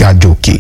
gàjòkè.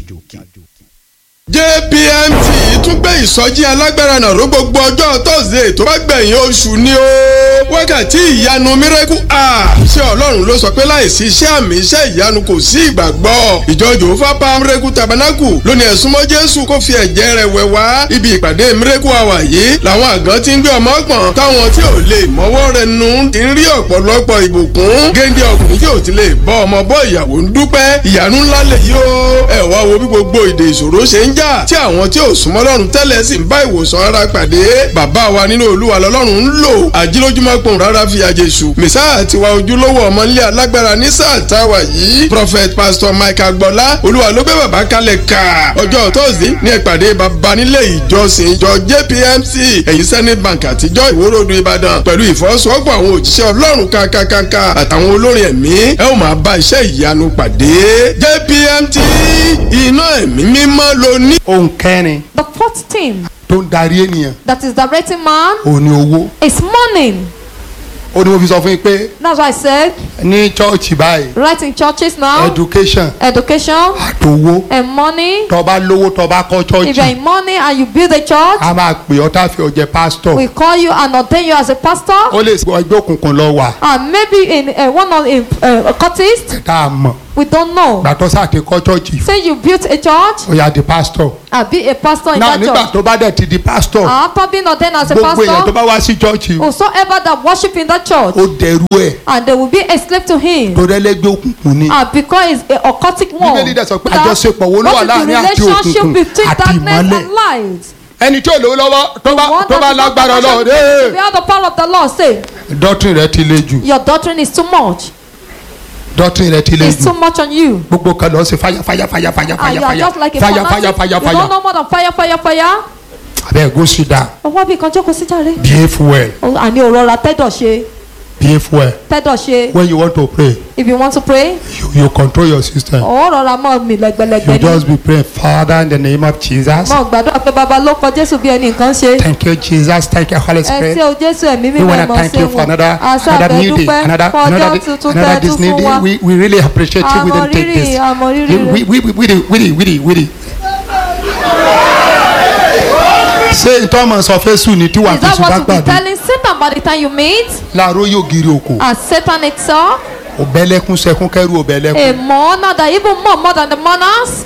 jpmt tún gbé ìsọjí alágbára náà ró gbogbo ọjọ́ tọ́sídẹ̀ẹ́ tó bá gbẹ̀yìn oṣù ni ó wákàtí ìyanu miracle hour ṣé ọlọ́run ló sọ pé láìsí iṣẹ́ àmì iṣẹ́ ìyanu kò sí ìgbàgbọ́ ìjọ jòófà pa miracle tabernacle lónìí ẹ̀súnmọ́ jésù kó fi ẹ̀jẹ̀ rẹ̀ wẹ̀ wá ibi ìpàdé miracle hour yìí làwọn àgàn ti ń gbé ọmọ pọ̀n táwọn tí ò lè mọ́wọ́ rẹ̀ nu ti ń rí ọ̀pọ̀lọpọ̀ ìbùkún géńdé ọkùnrin tí ò ti lè bọ́ ọmọ bọ́ ìyàwó ń dúpẹ́ ìyanu ńlá lè yí o ẹ̀ wá wo bí gbogbo ìdè ìṣòro ṣe ń jà tí àwọn tí ò súnmọ́ lọ́run tẹ́lẹ̀ sì ń bá ìwòsàn ara pàdé bàbá wa nínú olúwa lọ́lọ́run ń lò àjílójúmọ́ pòun rárá fi àjèṣù mẹ́sà tiwa ojúlówó ọmọlé alágbára ní sáà táwa yìí prophet pastor mike agbọ́lá olúwa ló gbé bàbá kalẹ̀ ká ọjọ́ tóòsì ní ìpàdé bàbá nílé ìjọsìn ìjọ jpmc èyí senate bank àtijọ́ ìwórodù ìbàdàn pẹ̀lú ìfọwọ́sowọ́pọ̀ àwọn òjíṣẹ́ ọlọ́run kankankanka àtàwọn olórin ẹ̀mí ẹ ó máa bá iṣẹ́ ìyanu pàdé jpmt iná ẹ̀mí mímọ́ ló ní. ohun kẹrin The fourth thing tó ń darí ènìyàn that is directing man òun ni owó is money. ó ní mo fi sọ fún yín pé That's why I said, ní chọ́ọ̀chì báyìí right in churches now, education education àtowó and money. tọba lówó tọba kọ́ If you're chọ́ọ̀chì in money and you build a church, a máa pè ọ́ tá a fi ọ̀jẹ̀ pásítọ̀ we call you and ordain you as a pastor. ó lè sọ ẹgbẹ́ òkùnkùn lọ wà And maybe in uh, one of in uh, a cultist, tá a mọ̀ we don't know. gbàtọ́ sáà ti kọ́ chọ́ọ̀chì Say you built a church ó yà di pásítọ̀ and be a pastor in náà that nígbà church. tó bá dẹ̀ ti di pásítọ̀ After being ordained as a gbogbo èèyàn tó pastor, bá wá sí chọ́ọ̀chì whosoever that worship in that church, ó dẹrú ẹ̀ and they will be a slave to him. tó rẹ́lẹ́gbẹ́ òkùnkùn ni Ah, because it's a occultic one. Bíbélì dẹ̀ sọ pé That- àjọṣepọ̀ wo ló wà what is the láàrin àti relationship òkùnkùn between àti darkness ìmọ́lẹ̀? and light? ẹni tí ò lówó lọ́wọ́ tó bá One tó bá that is not lágbára the lọ́wọ́ relationship dé to be out the power of the Lord say dọ́tún rẹ ti le jù your doctrine is too much. dọ́tún rẹ ti le It's jù too much on you. gbogbo kan lọ sí fàyà fàyà fàyà fàyà And fàyà you are fàyà just like a fàyà fàyà fanatic. fàyà You don't fàyà know more than fire, fire, fire. abẹ́ go sit down Ọwọ́ bí kan jókòó sí jàre. behave well Oh, Àní òrora tẹ́dọ̀ ṣe. behave well Tẹ́dọ̀ ṣe. when you want to pray If you want to pray, you, you control your system ọ̀ọ́ rọra mọ́ mi you lẹ́gbẹ̀lẹ́gbẹ̀ just ni. be praying father in the name of jesus Mọ̀ gbàdúrà pé bàbá ló kọ Jésù bí ẹni nǹkan ṣe. thank you jesus thank you holy Ẹ spirit ṣé o Jésù ẹ̀mí we mímọ́ want ẹ̀ to mọ̀ thank ṣe you for wọ̀. another Àṣà another new day àbẹ̀dúpẹ́ another fún ọjọ́ another tuntun another tẹ́ this tún new fún day wa. we we really appreciate you we Àmọ́ didn't take rírì, this àmọ́ rírì we rẹ̀. we we we we we we we ṣé ìtọ́mọ̀ sọ fésù ní tí wàá Is that fésù bá what you be gbàdúrà telling Satan by the time you meet? láàárọ̀ yóò giri òkò And Satan itself, òbẹ́lẹ́kún sẹ́kún kẹ́rù òbẹ́lẹ́kún a mourner that even more more than the mourners,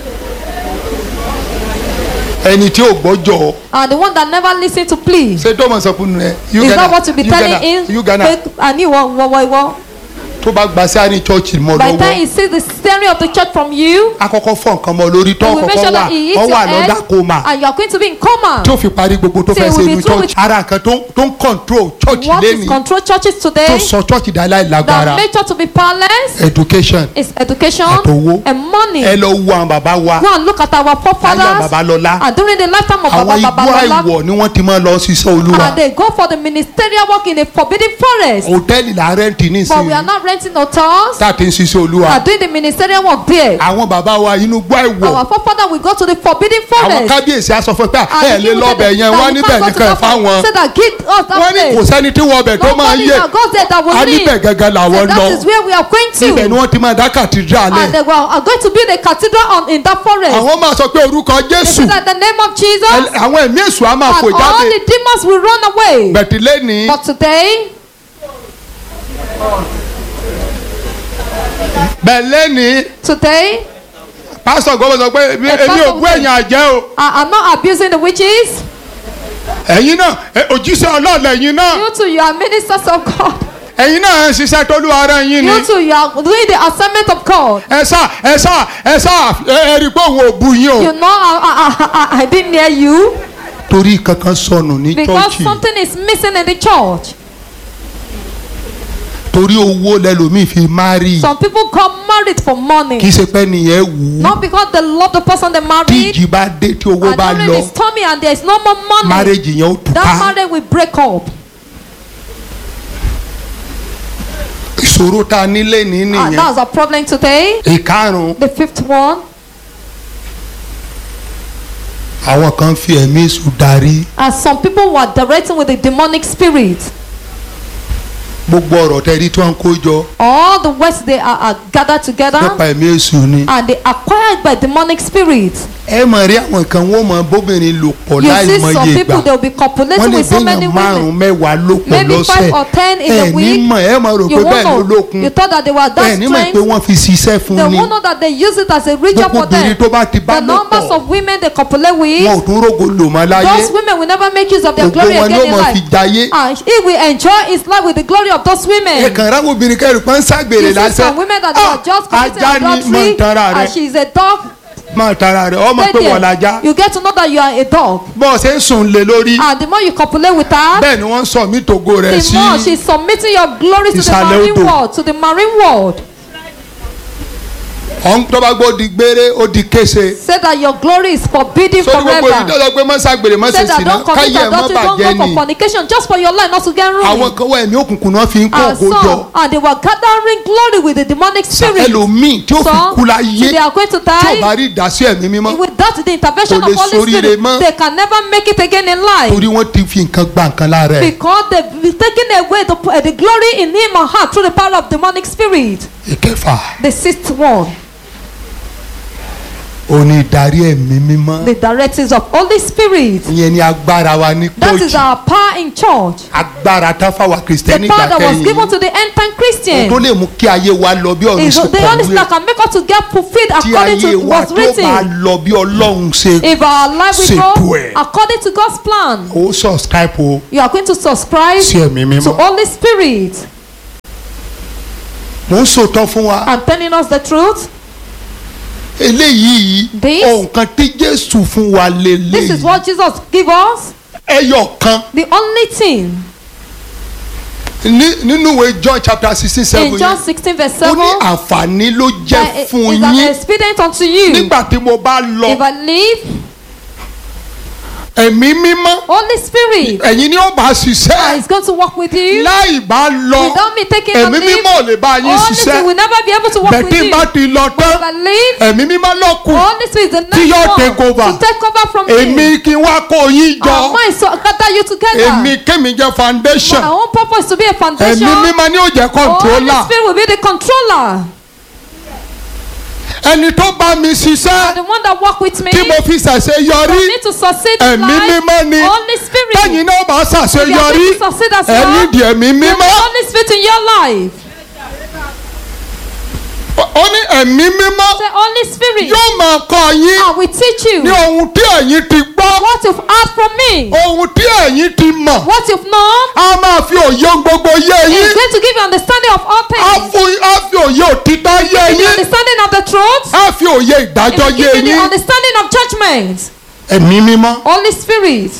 ẹni tí ò gbọ́jọ́ and the one that never listen to please. ṣé tọ́mọ̀ sọ fún ẹ Is that what you be telling him? you Ghana Pé àní ìwọ ìwọ ìwọ ìwọ. tó bá gba sí àárín chọ́ọ̀chì mọ́ By the time lọ́wọ́ he sees the steering of the church from you, akọ́kọ́ fọ́ nǹkan mọ́ lórí tó he will make kọ́kọ́ sure wà that he hits ọ your wà lọ́dà head koma and you are going to be in coma. tí ó fi parí gbogbo tó Till fẹ́ we ṣe be inú through church ara nǹkan tó tó ń control church What is lẹ́ni control churches tó today sọ church dá that láìlágbára make church to be powerless education is education Àtowó. and money. ẹ lọ wo àwọn bàbá wa Go and look at our láyé forefathers bàbá lọ́lá and during the lifetime of àwọn Baba igbó Babalola àìwọ̀ ni wọ́n ti máa lọ ṣiṣẹ́ olúwa and they go for the ministerial work in a forbidden forest. hòtẹ́ẹ̀lì là ń rẹ́ǹtì But we are nísìnyí not renting hotels. tá a ti ń ṣiṣẹ́ olúwa We are doing the ministerial work there. àwọn bàbá wa inú igbó àìwọ̀ Our forefather will go to the forbidden àwọn forest. kábíyèsí á sọ fún ẹ pé And ẹ the lè king will lọ́bẹ̀ say yẹn that wọ́n you níbẹ̀ can't go to nìkan that fáwọn forest. Say that give us that wọ́n ní kò place. sẹ́ni tí wọ́n bẹ̀ tó máa Nobody yé that goes there that will a níbẹ̀ live. gẹ́gẹ́ làwọn And lọ that is where we are going ibẹ̀ ni to. wọ́n ti máa dá kàtìdírà And lẹ̀ they were- are going to build a cathedral on, in that forest. àwọn máa sọ pé orúkọ They jésù say that the name of Jesus ẹ- àwọn ẹ̀mí èṣù á máa and fò all jáde the demons will run away. bẹ̀tì lẹ́ni But today, bẹ̀ lẹ́ni today, pásítọ̀ gbọ́dọ̀ sọ pé èmi pastor èmi ò bú will say- ẹ̀yìn àjẹ́ o I am not abusing the witches. ẹ̀yin náà ẹ, òjíṣẹ́ ọlọ́ọ̀lẹ̀ ẹ̀yin náà You too, you are ministers of God. ẹ̀yin náà ń ṣiṣẹ́ tólú ara yín ni You too, you are doing the assignment of God. ẹ sá ẹ sá ẹ sá ẹ ẹ rí i pé òun ò bu yín o You know, I, I, I, I didn't hear you torí kankan sọnù ní because chọ́ọ̀chì something is missing in the church. torí owó lẹ́lòmíì fi márì Some people got married for kì í money, ṣe pé nìyẹn wù ú not because they love the person they tí married. ìjì bá dé tí owó And bá during lọ the stormy and there is no more money, márèjì yẹn ó that túká marriage will break up. ìṣòro tá a nílé ní And nìyẹn that's our problem today. ìkarùn The fifth one, àwọn kan fi ẹ̀mí èṣù darí as some people were directing with the demonic spirit. gbogbo ọ̀rọ̀ tẹ́rí tí wọ́n ń kó jọ All the words they are, are gathered together nípa ẹ̀mí èṣù ni. and they acquired by demonic spirits. ẹ mọ̀ rí àwọn kan wọ́n mọ bóbìnrin lò pọ̀ You láì see mọ some iye people gbà they will be wọ́n copulating lè with so many gbéyàn márùn-ún women. mẹ́wàá ló pọ̀ Maybe lọ́sẹ̀ five or ten in a ẹ ní week. mọ̀ ẹ mọ̀ rò You pé won't bẹ́ẹ̀ ló know. lókun You thought that they were ẹ that ní mọ̀ pé strength. wọ́n fi ṣiṣẹ́ They fún ni won't know that they use it as a ritual gbogbo for them. obìnrin tó bá ti bá The lò numbers pọ̀ of women they copulate wọn with, ò tún rógo lò mọ́ láyé those women will never make use of their gbogbo glory wọn again ló in mọ̀ fi life. jayé And he will enjoy his life with the glory of those ẹ women. kàn ráwọ obìnrin kẹrù pọ́n ságbèrè You see lásán some women that they are just committing ajá ni mọ̀ adultery ń tara rẹ and she is a dog. mọ̀ ń tara rẹ ọmọ Stay pé there. wọ́n lajá You get to know that you are a dog. bọ́ọ̀ ṣe ń sùn lé lórí And the more you copulate with her, bẹ́ẹ̀ ni wọ́n ń sọ mí tògo rẹ̀ the sí more she's submitting your glory to the Ìsàlẹ̀ marine odò. world, to the marine world. ọ̀hún tó bá gbọ́ di gbére ó di kése Say that your glory is forbidden sórí gbogbo forever. ìdíjọ́ pé mọ́ ságbèrè mọ́ Say ṣe that sìnà don't commit káyé ẹ̀ mọ́ adultery, don't bàjẹ́ go for ni fornication, just for your life not to get àwọn ruined. kan wá ẹ̀mí òkùnkùn náà fi ń kó And ògo jọ so, and they were gathering glory with the demonic spirit. ẹlòmíì tí ó fi So, kú láyé they are going to tí ò bá die. rí ìdásí ẹ̀mí mímọ́ Without the intervention Kò lè of Holy ṣoríire Spirit, mọ́. they can never make it again in life. torí wọ́n ti fi nǹkan gba nǹkan lára ẹ̀ Because they've taken away the, uh, the glory in him or her through the power of demonic spirit. ìkẹfà The sixth one, ó ní ìdarí ẹ̀mí mímọ́ the directives of Holy Spirit. ìyẹn ni agbára wa ní That is kóòtù our power in church. agbára táfàwà The kìrìsìtẹ́nì power that was ìgbàkẹ́yìn given to the end time tó Christian. lè mú kí ayé wa lọ bí ọ̀run Is ṣe the only thing kọ̀wé that can make us to get fulfilled tí according ayé to wa what's tó bá written. lọ bí ọlọ́run ṣe If our life will Ṣètò go ẹ̀. according to God's plan, ó subscribe o you are going to subscribe sí ẹ̀mí to mímọ́ Holy Spirit. mò ń sòtọ́ fún wa I'm telling us the truth. eléyìí This- ohun kan tí jésù fún wa This is lélẹ́yìí what Jesus give us. ẹyọ kan The only thing ní- nínú ìwé john chapter sixteen seven in John yẹn 16 verse ó 7 ní àǹfààní ló that jẹ́ is fún an yín expedient unto you. nígbà tí mo bá lọ If I leave, ẹ̀mí mímọ́ Holy Spirit ẹ̀yin ni ó bá ṣiṣẹ́ is going to work with you. láì bá lọ Without me taking a ẹ̀mí leave, mímọ́ ò lè bá yín Holy Spirit ṣiṣẹ́ will never be able to work with bẹ̀tí you. bá ti lọ If tán I leave, ẹ̀mí mímọ́ ló kù Holy Spirit is the Tí next yóò one take over. to take over from èmi me. kí n wá kó yín Our jọ mind so gather you together. èmi kémi jẹ́ foundation My own purpose is to be a foundation. ẹ̀mí mímọ́ ni ó jẹ́ Holy controller Spirit will be the controller. ẹni tó bá mi ṣiṣẹ́ The one that work with me. tí mo fi ṣàṣe For yọrí me to succeed in ẹ̀mí life. mímọ́ ni Holy Spirit. tẹ́yìn náà bá ṣàṣe If you are yọrí going to succeed as ẹ well, nídìí ẹ̀mí you need mímọ́ Holy Spirit in your life. ó ní ẹ̀mí mímọ́ The Holy Spirit. yóò máa kọ́ yín I will teach you ní ohun tí ẹ̀yin ti gbọ́ what you've heard from me. ohun tí ẹ̀yin ti mọ̀ What you've known. a máa fi òye ohun gbogbo yé He's yín going to give you understanding of all a things. fún a fi òye òtítọ́ yé Give you yín understanding of the truth. a fi òye He ìdájọ́ will yé give you the yín understanding of judgment. ẹ̀mí mímọ́ Holy Spirit.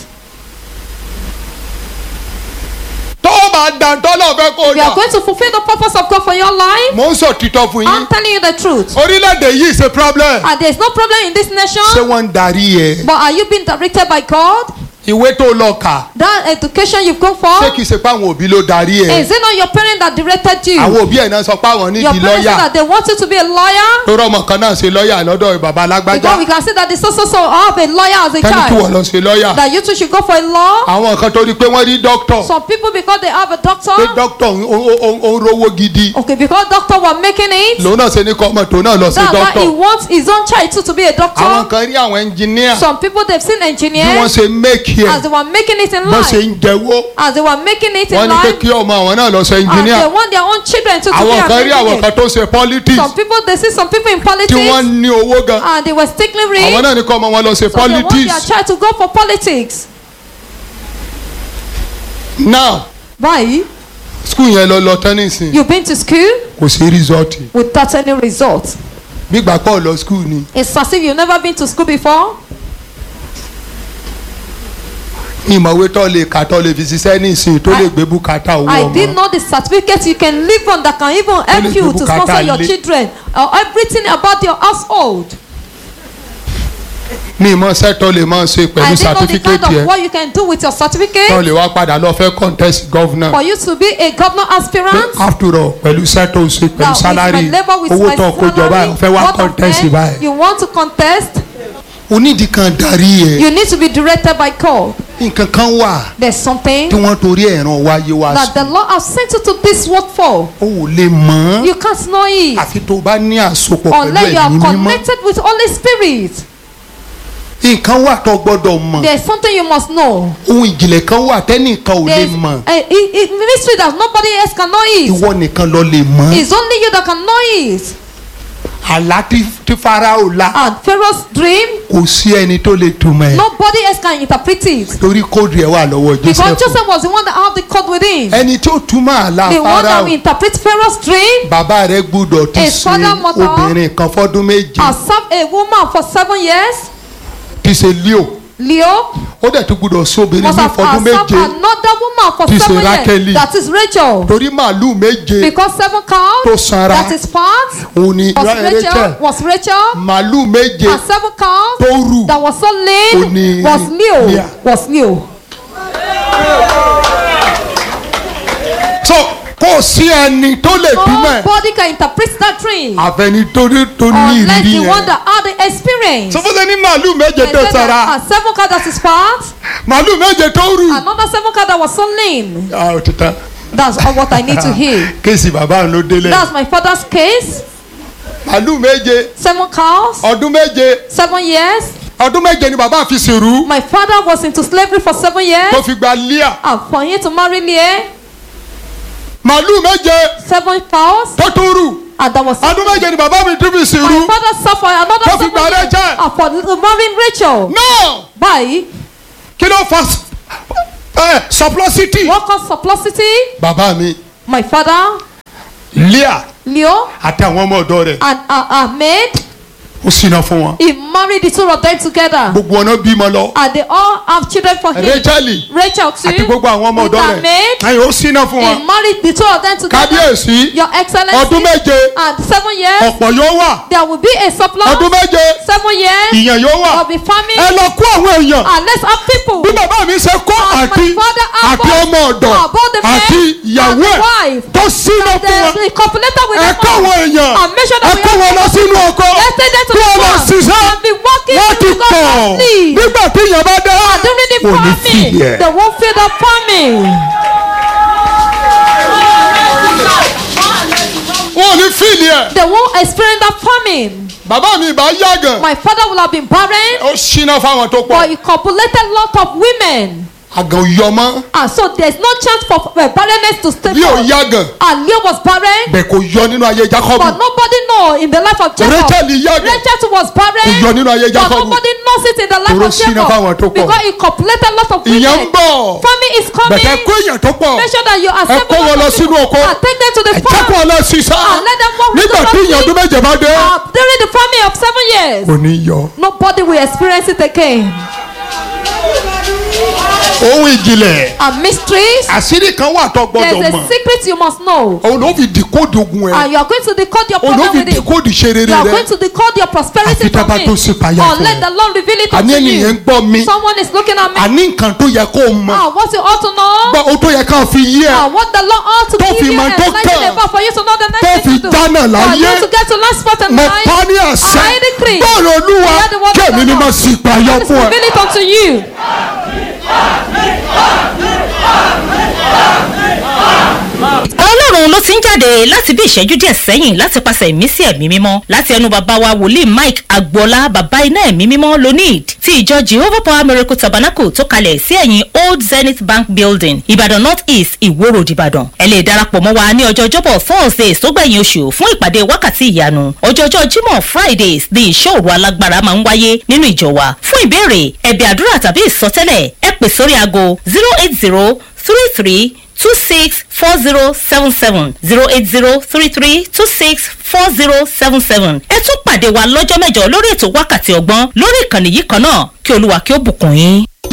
tó o bá dá tọ́lọ̀ fẹ́ kó o You are dà going to fulfill the purpose of God for your life. mò ń sọ títọ́ fún yín I'm telling you the truth. orílẹ̀-èdè yìí ṣe problem And there's no problem in this ṣé nation. wọ́n ń darí ẹ But are you being directed by God? ìwé tó lọ kà That education you've gone ṣé for? kìí ṣe pé àwọn òbí ló darí ẹ Is it not your parent that directed you? àwọn òbí ẹ̀ náà sọ pé àwọn Your nídìí parents lọ́ọ̀yà said that they want you to be a lawyer. tó rọ́mọ kan náà ṣe lọ́ọ̀yà lọ́dọ̀ bàbá alágbájá Because we can see that the so so so have a lawyer as a tẹ́ni kí wọ́n child. lọ ṣe lọ́ọ̀yà That you two should go for a law. àwọn kan tó rí pé wọ́n rí dókítọ̀ Some people because they have a doctor. pé dókítọ̀ ń- ó- ó ó ń rówó gidi Okay, because doctor were making it. lòun náà ṣe ní kọ́ ọmọ tòun náà lọ sí That's why he dókítọ̀ wants his own child too to be a àwọn doctor. kan rí àwọn ẹnjìníà Some people they've seen bí wọ́n engineers ṣe méèkì as ẹ̀ they were making it in bọ́n ṣe life. ń jẹ́wọ́ As they were making it wọ́n in ní pé life. kí ọmọ àwọn náà lọ ṣe And ẹnjìníà they want their own children to, to be àwọn kan rí an àwọn engineer. kan tó ṣe politics Some people they see some people in tí politics wọ́n ní owó gan and they were stickling àwọn rich. náà ní kọ́ ọmọ wọn lọ ṣe So they want their politics child to go for politics. now Why? school yẹn lọ lọ tán nísìn You've been to school kò sí result without any result. gbígbà pọ̀ lọ school ni It's as if you've never been to school before. ìmọ̀wé tó lè kà tó lè fi ṣiṣẹ́ nísìn tó lè gbé bùkátà owó I did ọmọ know the certificate you can live on that can even help lè you gbé to bùkátà sponsor your lé. children or everything about your household. ní ìmọ̀ sẹ́tọ̀ lè máa ṣe I pẹ̀lú didn't know the kind certificate of yẹn what you can do with your tó certificate lè wá padà lọ fẹ́ contest governor for you to be a governor aspirant. after all pẹ̀lú sẹ́tọ̀ ṣe Now, pẹ̀lú with salary my labor with owó my tó kó jọ báyìí salary, fẹ́ wá what of contest them báyìí you want to contest onídìí kan darí ẹ You need to be directed by God. nǹkan kan wà There's something tí wọ́n torí ẹ̀ràn wáyé wá that sí the Lord has sent you to this world for. o ò lè mọ̀ ọ́ You can't know it àfi tó o bá ní àsopọ̀ pẹ̀lú unless you are ẹ̀mí mímọ́ connected with Holy Spirit. nǹkan wà tó gbọ́dọ̀ mọ̀ There's something you must know. ohun ìjìnlẹ̀ kan wà tẹ́nìkan ò lè There's mọ̀ a, a, a mystery that nobody else can know it. ìwọ nìkan ló lè mọ̀ It's only you that can know it. àlá tí tí Fáráò lá And Pharaoh's dream, kò sí ẹni tó lè túmọ̀ ẹ̀ nobody else can interpret it. torí kóòdù ẹ̀ wà lọ́wọ́ Because Joseph Joseph was the one that had the code within. ẹni tó túmọ̀ àlá The one that Fáráò will interpret Pharaoh's dream bàbá rẹ̀ gbúdọ̀ ti His ṣe father, mother, obìnrin kan fọ́dún méje has served a woman for seven years. ti ṣe Leo Leo ó dẹ̀ tún gbúdọ̀ sóbìnrin must ní have fọ́dún has served méje another woman for Tí ṣe seven Rákélì. years. That is Rachel. torí màálù méje Because seven tó cows, sanra that is part, òun ni was Rachel Rachel, was Rachel. màálù méje And seven cows tó rù that was so lean Oni- was Leo. Leah. Was Leo. so kò sí ẹni tó lè túmọ̀ ẹ̀ Nobody can interpret that dream àfẹni tó ní tó ní unless ìrírí the one yẹn that had the experience. sọfúnṣe ní màálù méje And tó then sanra a seven cow that is part, màálù méje tó rù another seven cow that was so lean. ah ó ti tán That's all what I need to hear. kéèsì bàbá òun ló délẹ̀ That's my father's case. màálù méje Seven cows, ọdún méje seven years. ọdún méje ni bàbá fi sèrú My father was into slavery for seven years. tó fi gba Líà And for him to marry Leah, màálù méje seven cows, tó tún rù and that was ọdún méje ni bàbá mi tún fi my sèrú father suffered another Tó fi seven gba years Rachel. and for marrying Rachel. náà By kí ló fa ẹ surplusity what caused surplusity? bàbá mi My father, Líà Leo, àti àwọn ọmọ ọ̀dọ́ rẹ̀ and uh, Ahmed, ó ṣìnà fún wọn he married the two of them together. gbogbo ọ̀nà bímọ lọ And they all have children for him. Rachel Rachel too. àti gbogbo àwọn ọmọ with ọ̀dọ́ rẹ̀ Ahmed, ẹ̀yìn ó ṣìnà fún he wọn married the two of them together. kábíyèsí Your Excellency. ọdún méje And seven years, ọ̀pọ̀ yóò wà there will be a surplus. ọdún méje Seven years, ìyàn yóò wà there will be famine. ẹ lọ kó àwọn èèyàn And let's have people. bí bàbá mi ṣe kó As my àti father had àti both- ọmọ ọ̀dọ̀ about the men àti ìyàwó and the ẹ̀ wife. tó ṣìnà And fún wọn the, the copulator with ẹ them kó all. àwọn èèyàn And make sure ẹ that we kó have wọn lọ sínú oko Let's take them to kí the wọn lọ farm ṣiṣẹ́ and be working wọ́n ti because pọ̀ of need. nígbà tí ìyàn bá dé And during the kò ní farming, fìyẹ. they won't feel the farming. wọn ò ní fíìlì ẹ̀ They won't experience that famine. bàbá mi ìbá yàgàn My father will have been barren, ó ṣìnà fáwọn tó but pọ̀ he copulated lot of women. àgàn yọmọ And so there's no chance for uh, barrenness to stay bí ò for. yàgàn And Leah was barren, bẹ́ẹ̀ kò yọ nínú ayé Jacob but nobody know in the life of Jacob. Rachel yàgàn Rachel too was kò yọ barren, nínú ayé but Jacob nobody knows it in the life Toro of ṣínà fáwọn tó Jacob. pọ̀. Because he copulated lot of ìyẹn ń women. bọ̀ Famine is bẹ̀tẹ̀ coming. kó èèyàn tó pọ̀ Make sure that you accept kó wọn lọ sínú oko. and take them to the ẹ jẹ́ kó farm. ọ lọ ṣiṣẹ́ And let them work with nígbà the tí ìyàn ọdún méje bá dé Uh, during the famine of seven years, kò ní yọ. nobody will experience it again. ohun ìjìnlẹ̀ And mysteries, àṣírí kan wà tó there's gbọdọ̀ a mọ̀ secret you must know. òun ló fi dìkóòdù ogun ẹ̀ And you are going to decode your òun ló problem fi with it. dìkóòdù ṣe rere You are rẹ going to decode your prosperity Àfi tá a bá from tó it. ṣe payá fún Unless ẹ. the Lord reveal it àní unto ènìyàn ń you. gbọ́ mi Someone is looking at me. àní nǹkan tó yẹ kó o mọ̀ Ah, what you ought to know. gbọ́ o tó yẹ ká fi yí ẹ Ah, what the Lord ought to Tó give fi you mọ and tó enlighten kàn. about for you to know the Tó next fi thing to do. dáná For láyé. you to get to last spot in mo life. pa ní àṣẹ I decree. bọ́ọ̀lù olúwa Hear the word of kí èmi the ni Lord. mo sì payọ God is fún ẹ. reveal it unto you. ọlọ́run ló ti ń jáde láti bí ìṣẹ́jú díẹ̀ sẹ́yìn láti pàṣẹ ìmísí ẹ̀mí mímọ́ láti ẹnu bàbá wa wòlíì mike agboola bàbá iná ẹ̀mí mímọ́ lonid ti ìjọ jehovah power miracle tabernacle tó kalẹ̀ sí ẹ̀yìn old zenith bank building ìbàdàn north east ìwó road ìbàdàn ẹ lè darapọ̀ mọ́ wa ní ọjọ́ ọjọ́bọ̀ thursdays tó gbẹ̀yìn oṣù fún ìpàdé wákàtí ìyanu ọjọ́jọ́ jímọ̀ fridays ní ìṣòro alágbára máa ń wáyé nínú ìjọ wa fún ìbéèrè ẹ̀bẹ̀ àdúrà tàbí ìsọtẹ́lẹ̀ ẹ pè sórí aago zero eight zero three three two six four zero seven seven zero eight zero three three two six four zero seven seven. ẹ tún pàdé wa lọ́jọ́ mẹ́jọ lórí ètò wákàtí ọgbọ́n lórí ìkànnì yìí kan náà kí olúwa kí ó bùkún yín.